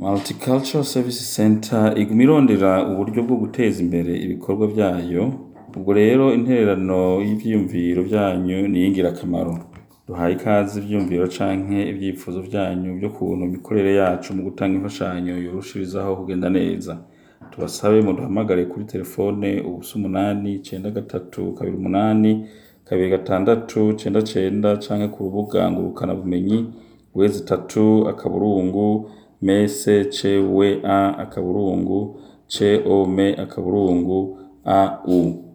Multicultural Service Center iguma irondera uburyo bwo guteza imbere ibikorwa vyayo, ubwo rero intererano y'ivyiyumviro vyanyu ni iyingirakamaro. Duhaye ikaze ivyiyumviro canke ivyifuzo vyanyu vy'ukuntu imikorere yacu mu gutanga imfashanyo yorushirizaho kugenda neza. Tubasabe muduhamagare kuri terefone ubusa umunani icenda gatatu kabiri umunani kabiri gatandatu cenda cenda canke ku rubuga ngurukanabumenyi wezi itatu akaburungu mese cewe a akaburungu com akaburungu au.